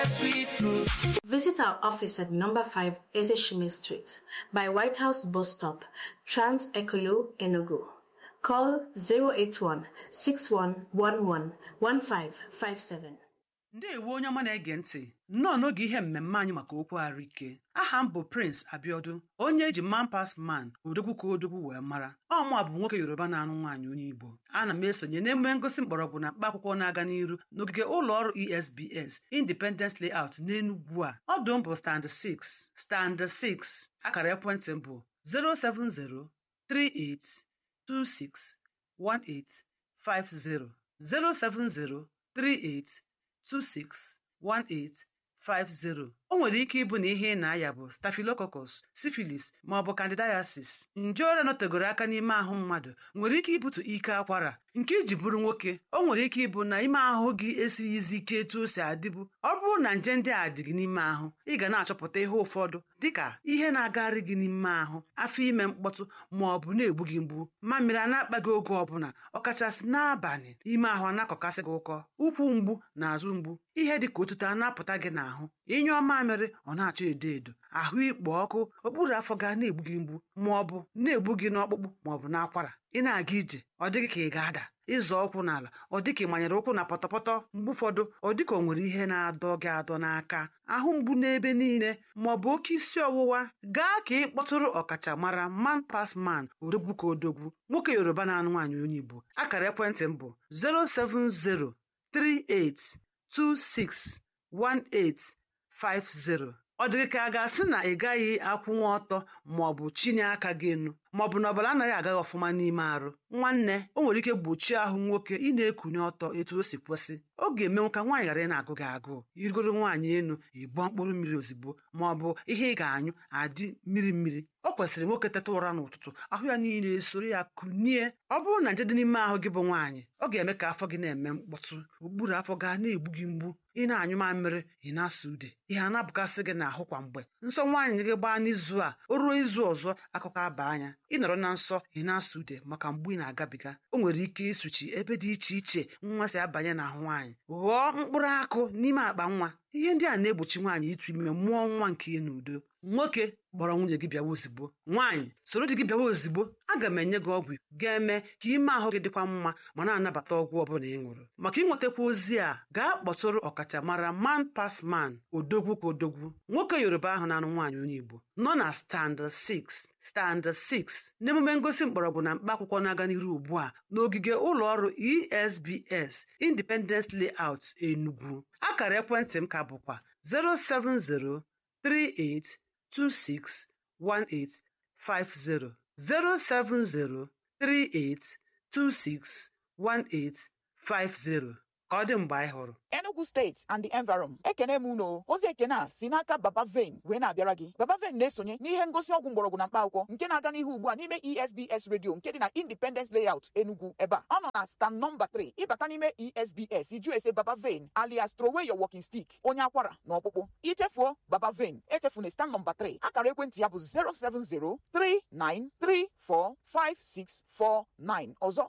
Visit our office at number 5 Ezeshime Street by White House Bus Stop, Trans Ekolo, Enugu. Call 081 6111 1557. ndeewo onye ọma na-ege ntị nnọọ n'oge ihe mmemme anyị maka okwu ahụike aha m bụ prince abiodun onye eji man pas man odogwu ka odogwu wee mara ọmụa bụ nwoke yoruba na-anụ nwaanyị onye igbo ana m esonye n'emume ngosi mgbọrọgwụ na mkpa akwụkwọ na-aga n'iru n'ogige ụlọ ọrụ esbs independence layout n'enugwu a ọdụ m bụ stand 6 stand 6 akara ekwentị m bụ 07038261850 07038 261850 o nwere ike ịbụ na ihe ị na-aya bụ staphylococcus syphilis ma ọ bụ candidiasis nje ọrịa nọtegoro aka n'ime ahụ mmadụ nwere ike ibute ike akwara nke iji bụrụ nwoke o nwere ike ịbụ na ime ahụ gị esighịzi ike etu o si adịbụ ọ bụrụ na nje ndị a dị gị n'ime ahụ ị ga na-achọpụta ihe ụfọdụ dịka ihe na-agagharị gị n'ime ahụ afọ ime mkpọtụ ma ọ bụ na-egbu gị mgbu mamịrị a na-akpa gị oge ọbụla ọkachasị n'abalị ime ahụ a na-akọkasị gị ụkọ ụkwụ mgbu na azụ mgbu ihe dị ka otuto a na-apụta gị n'ahụ ịnyụọ mamịrị ọ na-achọ edo edo ahụ ikpo ọkụ okpuru afọ ga na-egbu gị mgbu ma ọ bụ na-egbu gị n'ọkpụkpụ ma ọ bụ n'akwara ị na-aga ije ọ dịghị ka ị ga-ada ịzọ ụkwụ n'ala ọ dị ka ị manyere ụkwụ na pọtọpọtọ mgbe ụfọdụ ọ dị ka o nwere ihe na-adọ gị adọ n'aka ahụ mgbu n'ebe niile ma ọ bụ oke isi ọwụwa gaa ka ị kpọtụrụ ọkachamara man pas man odogwu ka odogwu nwoke yoruba na-anụ nwaanyị onye igbo akara ekwentị m bụ 07038261850 ọ dịghị ka a ga-asị na ị gaghị akwụnwa ọtọ ma ọ bụ chinye aka gị enu ma ọ bụ na ọbara anaghị agaghị ọfụma n'ime arụ nwanne o nwere ike gbochie ahụ nwoke ị na-ekunye ọtọ etu o si kwesị ọ ga-emenwu ka nwaanyị ghara ị na-agụ gị agụụ irigoro nwaanyị enu ịbụọ mkpụrụ mmiri ozugbo ma ọ bụ ihe ị ga-anyụ adị mmiri mmiri ọ kwesịrị nwoke teta ụra n'ụtụtụ ahụ ya niile esoro ya kunie ọ bụrụ na nje dị n'ime ahụ gị bụ nwaanyị ọ ga-eme ka afọ gị na-eme mkpọtụ okpuru afọ gaa na-egbu gị mgbu ị na-anyụ mamịrị ị na-asa ude ihe a na-abụkasị gị n'ahụ kwa mgbe nsọ nwaanyị gị gbaa n'izu a o ruo izu ọzọ akụkọ aba anya ị nọrọ na nsọ ị na-asa ude maka mgbu ị na-agabiga o nwere ike ịsụchi ebe dị iche iche nwa si abanye n'ahụ nwaanyị ghọọ mkpụrụ akụ n'ime akpa nwa ihe ndị a na-egbochi nwaanyị ịtụ ime mụọ nwa nke ya n'udo nwoke kpọrọ nwunye gị bịawa ozigbo nwaanyị soro di gị bịawa ozigbo aga m enye gị ọgwụ ga-eme ka ime ahụ gị dịkwa mma ma na-anabata ọgwụ ọbụla ị ṅụrụ maka ịnwetakwa ozi a gaa kpọtụrụ ọkachamara man pas man odogwu ka odogwu nwoke yoruba ahụ na-anụ nwaanyị onye igbo nọ na stand 6 stand 6 n'emume ngosi mgbọrọgwụ na mkpa akwụkwọ na-aga n'iru ugbu a n'ogige ụlọ ọrụ esbs independence layout enugu akara ekwentị m ka bụkwa 070 38261850 07038261850 ka ọ dị mgbe anyị hụrụ Enugu steeti and the environ ekene m unu ozi ekene a si n'aka baba vein wee na-abịara gị baba vein na-esonye n'ihe ngosi ọgwụ mgbọrọgwụ na mkpa akwụkwọ nke na-aga n'ihu ugbu a n'ime esbs radio nke dị na independence layout enugu ebe a ọ nọ na stand nọmba 3 ịbata n'ime esbs iju ese baba vein alias trowey your walking stick onye akwara na ọkpụkpụ ichefuo baba vein echefuna stand nọmba 3 akara ekwentị ya bụ 07039345649 ọzọ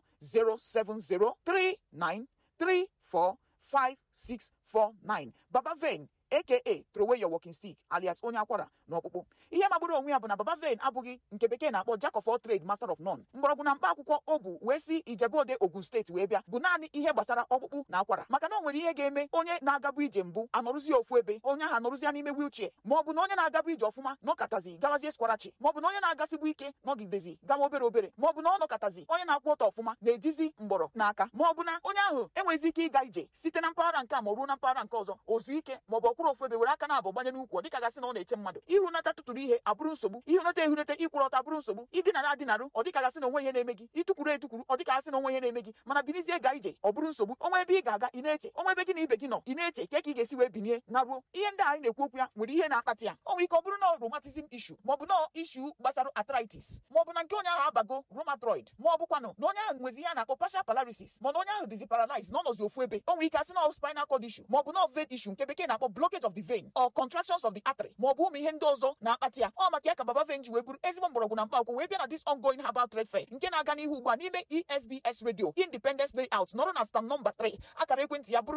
0703934 5649 Baba Vein aka throw away your walking stick alias onye akwara na ọkpụkpụ ihe magburu onwe ya bụ na Baba Vein abụghị nke bekee na-akpọ Jack of all trade master of none mgbọrọgwụ na mkpa akwụkwọ o bụ wee si Ijebode Ogun steeti wee bịa bụ naanị ihe gbasara ọkpụkpụ na akwara maka na o nwere ihe ga-eme onye na-agabu ije mbụ anọrụzie ofu ebe onye ahụ anọrụzie n'ime wheelchair ma ọ bụ na onye na-agabu ije ọfụma nọkatazi gawazie skwarachi ma ọ bụ na onye na-agasịgbu ike nọgidezi gawa obere obere ma ọ bụ na ọ nọkatazi onye na-akwụ ọtọ ọfụma na-ejizi mgbọrọ n'aka ma ọ bụ na onye ahụ enwezi ike ịga ije site na mpaghara nke a ma ọ ruo na mpaghara nke ọzọ ozu ike ma ọ bụ ọkwụrụ ofu ebe were aka na-abụ gbanye n'ukwu ọ dịka gasị na ọ na-eche mmadụ ihunata tụtụrụ ihe abụrụ nsogbu ihunata ehunata ikwụrụ ọtọ abụrụ nsogbu idinara adinarụ ọ dịka gasị na onwe ihe na-eme gị ịtụkwuru etukwuru ọ dịka gasị na onwe ihe na-eme gị mana binizie ga ije ọ bụrụ nsogbu onwe ebe ị ga-aga ị na-eche onwe ebe gị na ibe gị nọ ị na-eche ka ị ga-esi wee binie na ruo ihe ndị anyị na-ekwu okwu ya nwere ihe na-akpata ya o nwere ike ọ bụrụ na rheumatism issue ma ọ bụ na issue gbasara arthritis ma ọ bụ na nke onye ahụ abago rheumatoid ma ọ bụkwanụ na onye ahụ nwezi ihe a na-akpọ partial paralysis ma na onye ahụ dizi paralyzed na ọnọzi ofu ebe o nwere ike asị na spinal cord issue ma ọ bụ na vein issue nke bekee na-akpọ block blockage of the vein or contractions of the artery ma ọ bụ ụmụ ihe ndị ọzọ na-akpata ya ọ maka ya ka baba vein ji wee buru ezigbo mgbọrọgwụ na mkpaakwụkwọ wee bịa na this ongoing herbal trade fair nke na-aga n'ihu ugbu a n'ime esbs radio independence layout nọrọ na stand nọmba 3 akara ekwentị ya bụrụ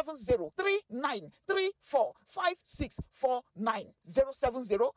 07039345649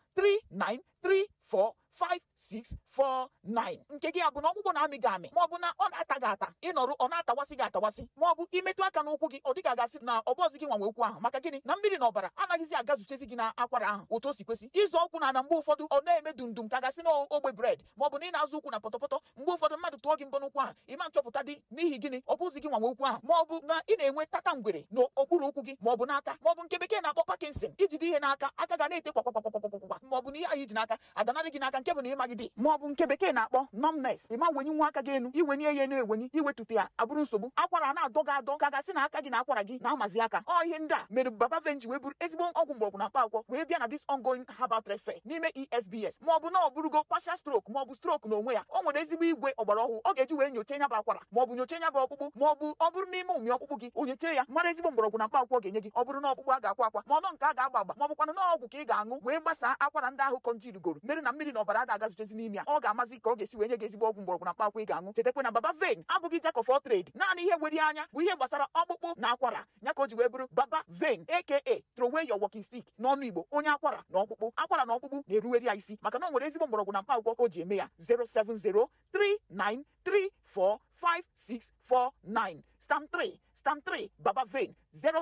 07039345649 nke gị a bụ na ọkpụkpọ na-amị gị amị maọbụ na ọ na-ata gị ata ịnọrụ ọ na-atawasị gị atawasị maọbụ imetụ aka n'ụkwụ gị ọ dịka gasị na ọbọzi gị nwanwe okwu ahụ maka gịnị na mmiri na ọbara anaghịzi agazuchezi gị na akwara ahụ otu o si kwesị ịzọ ụkwụ na na mgbe ụfọdụ ọ na-eme dundum ka gasị na ogbe bred maọbụ na ị na-azụ ụkwụ na pọtọpọtọ mgbe ụfọdụ mmadụ tụọ gị mbọ n'ụkwụ ahụ ịma nchọpụta dị n'ihi gịnị ọ bụzi gị nwanwe okwu ahụ maọbụ na ị na-enwe tata ngwere n'okpuru ụkwụ gị maọbụ n'aka maọbụ nke bekee na-akpọ Parkinson ijide ihe n'aka aka ga na-ete kwakwakwakwakwakwa maọbụ na ihe ahụ iji n'aka adanarị gị n'aka nke bụ na ịmagide maọbụ nke bekee na-akpọ numbness ịma wenye nwa aka gị enu iwenye ya na-ewenye iwetụta ya abụrụ nsogbu akwara a na-adọ gị adọ ka gasị na aka gị na akwara gị na-amazi aka ọ ihe ndị a mere baba venji wee bụrụ ezigbo ọgwụ mgbọrọgwụ na mkpa akwụkwọ wee bịa na this ongoing herbal trade fair n'ime esbs maọbụ na ọ bụrụgo partial stroke maọbụ stroke n'onwe ya o nwere ezigbo igwe ọgbara ọhụụ ọ ga-eji wee nyocha nya bụ akwara maọbụ nyocha nya bụ ọkpụkpụ maọbụ ọ bụrụ n'ime ụmị ọkpụkpụ gị onyeche ya mara ezigbo mgbọrọgwụ na mkpa akwụkwọ ga-enye gị ọ bụrụ na ọkpụkpụ a ga-akwa akwa ma ọnọ nke a ga-agba agba maọbụkwanụ na ọgwụ ka ị ga-aṅụ wee gbasaa akwara ndị ahụ kọnjirigoro mere na mmiri na ọbara ada agazuchezi n'ime ya ọ ga-amazi ka ọ ga-esi wee nye gị ezigbo ọgwụ mgbọrọgwụ na mkpa akwụkwọ ị ga-aṅụ chetakwa na baba vein abụghị jack of all trade naanị ihe nwere anya bụ ihe gbasara ọkpụkpụ na akwara ya ka o ji wee bụrụ baba vein aka throw away your walking stick n'ọnụ igbo onye akwara na ọkpụkpụ akwara na ọkpụkpụ na-eruweri ya isi maka na o nwere ezigbo mgbọrọgwụ na mkpa akwụkwọ o ji eme ya 07039345649 stam 3 stam 3 baba vein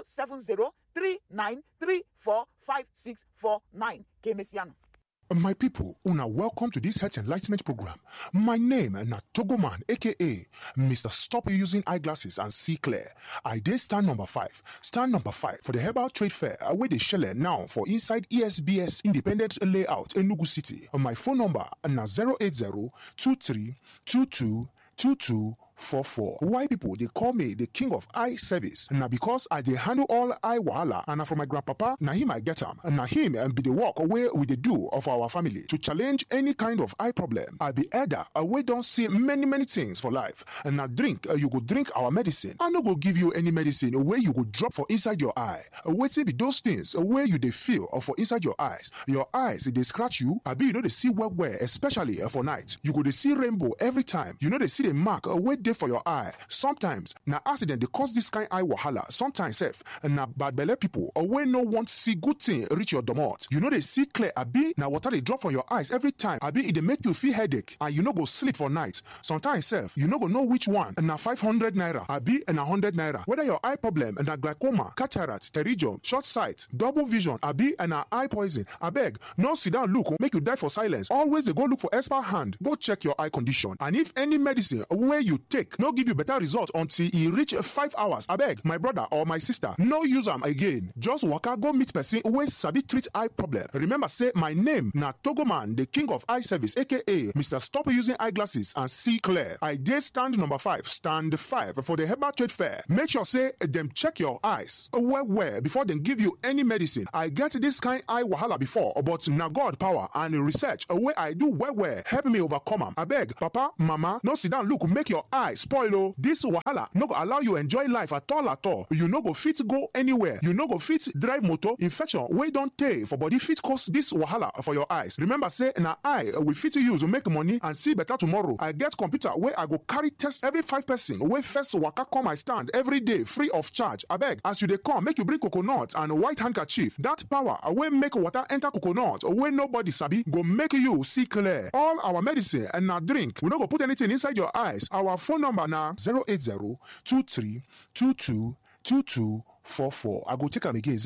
07039345649 ka emesianụ My people, una welcome to this health enlightenment program. My name na Togoman, aka Mr. Stop Using Eyeglasses and See Clear. I did stand number five. Stand number five for the Herbal Trade Fair where they shell now for inside ESBS Independent Layout Enugu City. My phone number na 080 23 22 22 44. Why people they call me the king of eye service? Now because I they handle all eye wahala and na from my grandpapa, now him I get him. And now him and be the walk away with the do of our family to challenge any kind of eye problem. I be elder, we don't see many many things for life. And now drink, uh, you go drink our medicine. I no go give you any medicine where you go drop for inside your eye. Waiting be those things where you they feel or for inside your eyes. Your eyes they scratch you. I be you know they see well well, especially uh, for night. You go they see rainbow every time. You know they see the mark uh, where they for your eye. Sometimes na accident they cause this kind eye wahala. Sometimes self na bad belle people or when no want see good thing reach your domot. You know they see clear. Abi na water they drop for your eyes every time. Abi it they make you feel headache and you no go sleep for night. Sometimes self you no go know which one. Na 500 naira. Abi na 100 naira. Whether your eye problem na glaucoma, cataract, pterygium, short sight, double vision, abi na eye poison. Abeg no sit down look make you die for silence. Always they go look for expert hand. Go check your eye condition. And if any medicine where you take no give you better result until e reach five hours abeg my brother or my sister no use am again just waka go meet person wey sabi treat eye problem remember say my name na togoman the king of eye service aka mr stop using eyeglasses and see clear i dey stand number five stand five for the herbal trade fair make sure say dem check your eyes well well before dem give you any medicine i get this kind eye wahala before but na god power and research wey i do well well help me overcome am abeg papa mama no sit down look make your eye spoil o this wahala no go allow you enjoy life at all at all you no go fit go anywhere you no go fit drive motor infection wey don tey for body fit cause this wahala for your eyes remember say na eye we fit use make money and see better tomorrow i get computer wey i go carry test every five person wey first waka come my stand every day free of charge abeg as you dey come make you bring coconut and white handkerchief that power wey make water enter coconut wey nobody sabi go make you see clear all our medicine and na drink we no go put anything inside your eyes our phone number na 080-2322-2244. I go take am again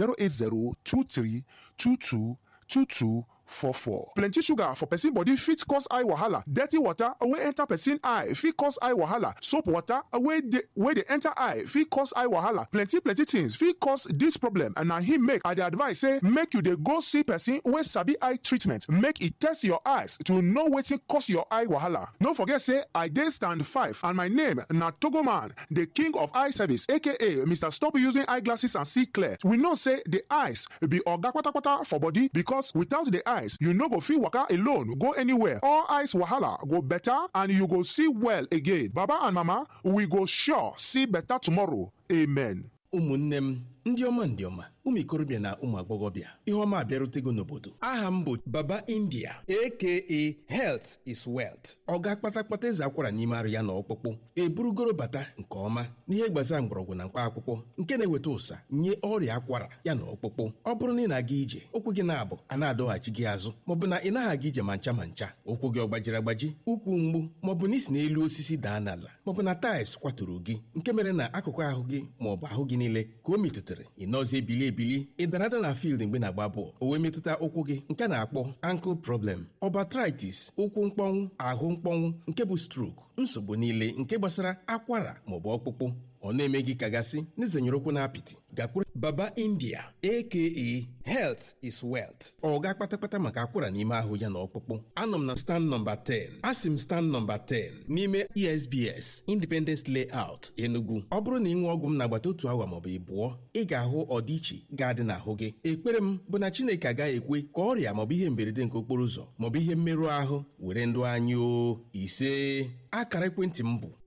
080-2322-2244. Plenty sugar for person body fit cause eye wahala. Dirty water wey enter person eye fit cause eye wahala. Soap water wey dey wey dey enter eye fit cause eye wahala. Plenty plenty things fit cause this problem and na him make I dey advise say make you dey go see person wey sabi eye treatment make e test your eyes to know wetin cause your eye wahala. No forget say I dey stand five and my name na Togoman, the king of eye service aka Mr. Stop Using Eyeglasses and See Clear. We know say the eyes be oga kpatakpata for body because without the eyes you no go fit waka alone go anywhere. All eyes wahala go better and you go see well again. Baba and mama we go sure see better tomorrow. Amen. ụmụnne m ndị ọma ndị ọma ụmụ ikorobịa na ụmụ agbọghọbịa ihe ọma abịarutego n'obodo aha m bụ baba india aka health is wealth ọ ga-akpata kpata eze akwara n'ime arụ ya na ọkpụkpụ eburugoro bata nke ọma n'ihe gbasara mgbọrọgwụ na mkpa akwụkwọ nke na-eweta ụsa nye ọrịa akwara ya na ọkpụkpụ ọ bụrụ na ị na-aga ije ụkwụ gị na-abụ a na-adọghachi gị azụ maọbụ na ị naghị aga ije ma ncha ma ncha ụkwụ gị ọ gbajiri agbaji ụkwụ mgbu maọbụ na isi n'elu osisi daa n'ala maọbụ na taịls kwaturu gị nke mere na akụkụ ahụ gị maọbụ ahụ gị niile ka o metụtara ị nọzi ebili ebili ị dara ada na field mgbe na-agba bọọlụ o wee metụta ụkwụ gị nke a na-akpọ ankle problem ọbatritis ụkwụ mkpọnwụ ahụ mkpọnwụ nke bụ stroke nsogbu niile nke gbasara akwara maọbụ ọkpụkpụ ọ na-eme gị kagasị n'izenyere ụkwụ na apịtị gakwuru baba india aka health is wealth ọ ga kpatakpata maka akwara n'ime ahụ ya na ọkpụkpụ anọ m na stand nọmba 10 asị m stand nọmba 10 n'ime esbs independence layout enugu ọ bụrụ na ị nwee ọgwụ m n'agbata otu awa maọbụ ịbụọ ị ga-ahụ ọdịiche ga-adị n'ahụ gị ekpere m bụ na chineke agaghị ekwe ka ọrịa maọbụ ihe mberede nke okporo ụzọ maọbụ ihe mmerụ ahụ were ndụ anyị o ise akara ekwentị m bụ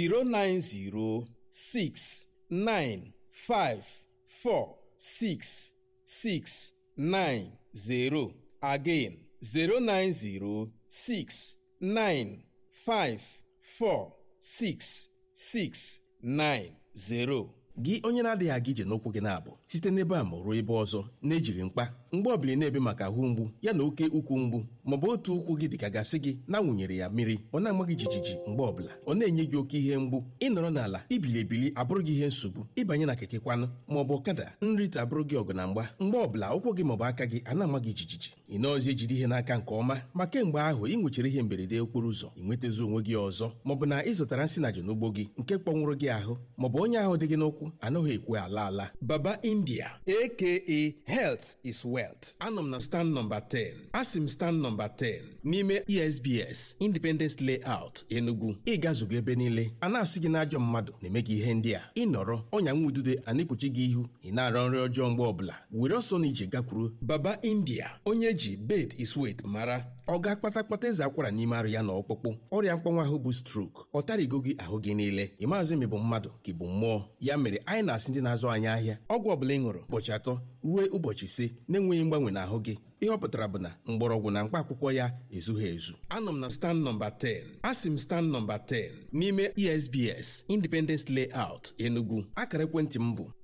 090 six nine five four six six nine zero again zero nine zero six nine five four six six nine zero. gị onye na-adịghị aga ije n'ụkwụ gị na-abụ site n'ebe a ma ruo ebe ọzọ na-ejiri mkpa mgbe ọbụla na-ebe maka ahụ mgbu ya na oke ukwu mgbu maọbụ otu ụkwụ gị dịka gasị gị na-awụnyere ya mmiri ọ na-ama gị jijiji mgbe ọbụla ọ na-enye gị oke ihe mgbu ịnọrọ n'ala ibili ebili abụrụ gị ihe nsogbu ịbanye na keke kwanụ maọbụ ọkada nrite abụrụ gị ọgụ na mgba mgbe ọbụla ụkwụ gị maọbụ aka gị a na-ama gị jijiji ị nọọzi ejide ihe n'aka nke ọma ma kemgbe ahụ ị nwechara ihe mberede okporo ụzọ ị nwetazi onwe gị ọzọ maọbụ na ị zụtara nsị na n'ugbo gị nke kpọnwụrụ gị ahụ maọbụ onye ahụ dị gị n'ụkwụ anaghị ekwe ala ala baba india aka health is wealth anọ m na stand nọmba 10 asị m stand nọmba 10 n'ime esbs independence layout enugu ịgazugo ebe niile a na-asị gị n'ajọ mmadụ na-eme gị ihe ndị a ịnọrọ ọnya nwa udude a na-ekpuchi gị ihu ị na-arọ nri ọjọọ mgbe ọbụla were ọsọ na ije gakwuru baba india onye ji bed is wet mara ọ ga-akpata kpata eze akwara n'ime arụ ya na ọkpụkpụ ọrịa mkpọnwa ahụ bụ strok ọ tarịgo gị ahụ gị niile ị maazị ma ị bụ mmadụ ka ị bụ mmụọ ya mere anyị na-asị ndị na-azụ anyị ahịa ọgwụ ọbụla ị ṅụrụ ụbọchị atọ ruo ụbọchị ise na-enweghị mgbanwe n'ahụ gị ihe ọ pụtara bụ na mgbọrọgwụ na mkpa akwụkwọ ya ezughị ezu anọ m na stand nọmba 10 asị m stand nọmba 10 n'ime esbs independence layout enugu akara ekwentị m bụ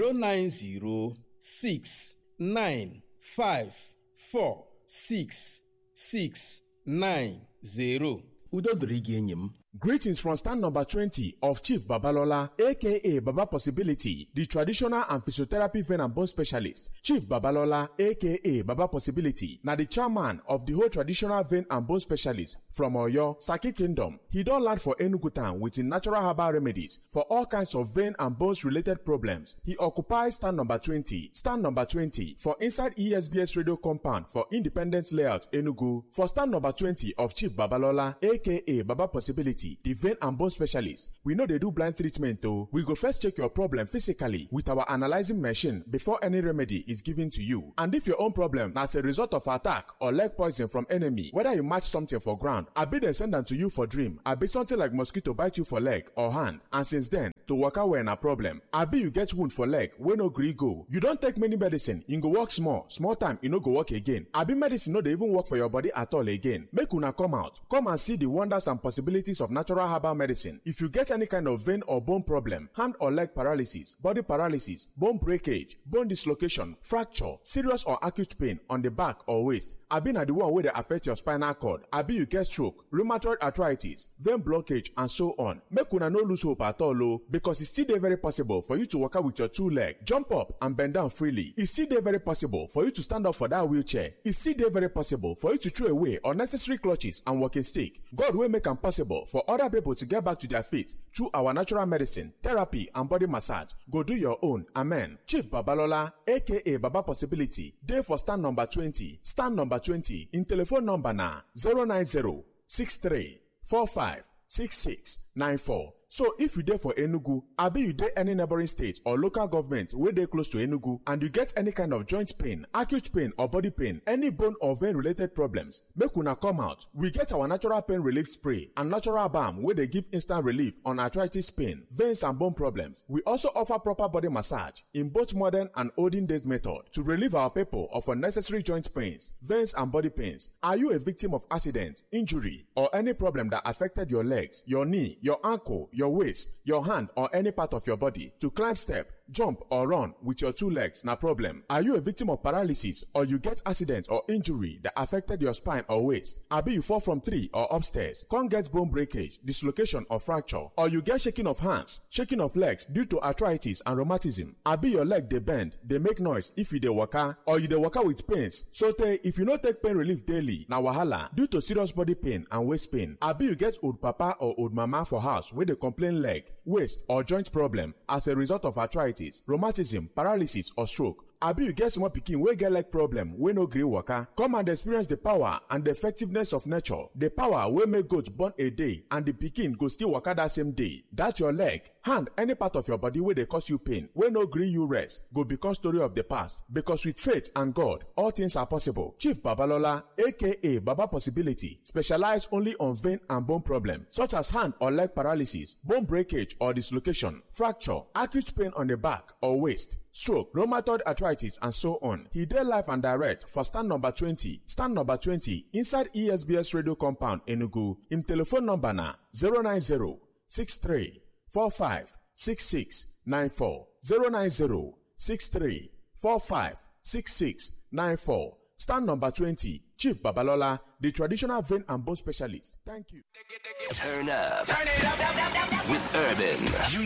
09069546690 udo dịrị gị enyi m Greetings from stand number 20 of Chief Babalola, aka Baba Possibility, the traditional and physiotherapy vein and bone specialist. Chief Babalola, aka Baba Possibility, na the chairman of the whole traditional vein and bone specialist from Oyo, Saki Kingdom. He don land for Enugu town with him natural herbal remedies for all kinds of vein and bones related problems. He occupies stand number 20, stand number 20 for inside ESBS radio compound for Independence Layout, Enugu. For stand number 20 of Chief Babalola, aka Baba Possibility, the vein and bone specialist. We know they do blind treatment though. We go first check your problem physically with our analyzing machine before any remedy is given to you. And if your own problem na as a result of attack or leg poison from enemy, whether you match something for ground, abi dem send am to you for dream, abi something like mosquito bite you for leg or hand, and since then, to waka well na problem. Abi you get wound for leg wey no gree go. You don take many medicine, e go work small, small time e no go work again. Abi medicine no dey even work for your body at all again. Make una come out, come and see the wonders and possibilities of natural herbal medicine. If you get any kind of vein or bone problem, hand or leg paralysis, body paralysis, bone breakage, bone dislocation, fracture, serious or acute pain on the back or waist, abi na the one wey dey affect your spinal cord, abi you get stroke, rheumatoid arthritis, vein blockage and so on. Make una no lose hope at all o because e still dey very possible for you to waka with your two leg, jump up and bend down freely. E still dey very possible for you to stand up for that wheelchair. E still dey very possible for you to throw away unnecessary clutches and walking stick. God wey make am possible for other people to get back to their feet through our natural medicine, therapy and body massage. Go do your own. Amen. Chief Babalola aka Baba Possibility dey for stand number 20. Stand number 20 in telephone number na 090 63 45 66 94. so if you dey for enugu abi you dey any neighboring state or local government wey dey close to enugu and you get any kind of joint pain acute pain or body pain any bone or vein related problems make una come out we get our natural pain relief spray and natural balm wey dey give instant relief on arthritis pain veins and bone problems we also offer proper body massage in both modern and olden days method to relieve our people of unnecessary joint pains veins and body pains are you a victim of accident injury or any problem that affected your legs your knee your ankle your waist your hand or any part of your body to climb step jump or run with your two legs na problem are you a victim of paralysis or you get accident or injury that affected your spine or waist abi you fall from tree or upstairs come get bone breakage dislocation or fracture or you get shaking of hands shaking of legs due to arthritis and rheumatism abi your leg dey bend dey make noise if you dey waka or you dey waka with pains sotey if you no take pain relief daily na wahala due to serious body pain and waist pain abi you get old papa or old mama for house wey dey complain leg waist or joint problem as a result of arthritis rheumatism paralysis or stroke abi you get small pikin wey get leg problem wey no gree waka come and experience the power and the effectiveness of nature the power wey make goat born a day and the pikin go still waka that same day that your leg hand any part of your body wey dey cause you pain wey no gree you rest go become story of the past because with faith and god all things are possible chief babalola aka baba possibility specialize only on vein and bone problem such as hand or leg paralysis bone breakage or dislocation fracture acute pain on the back or waist stroke, rheumatoid arthritis, and so on. He did live and direct for stand number 20, stand number 20 inside ESBS radio compound Enugu. Him telephone number na 090 63 45 66 94 090 63 45 66 94. Stand number 20, Chief Babalola, the traditional vein and bone specialist. Thank you. Turn up. Turn it up. With Urban.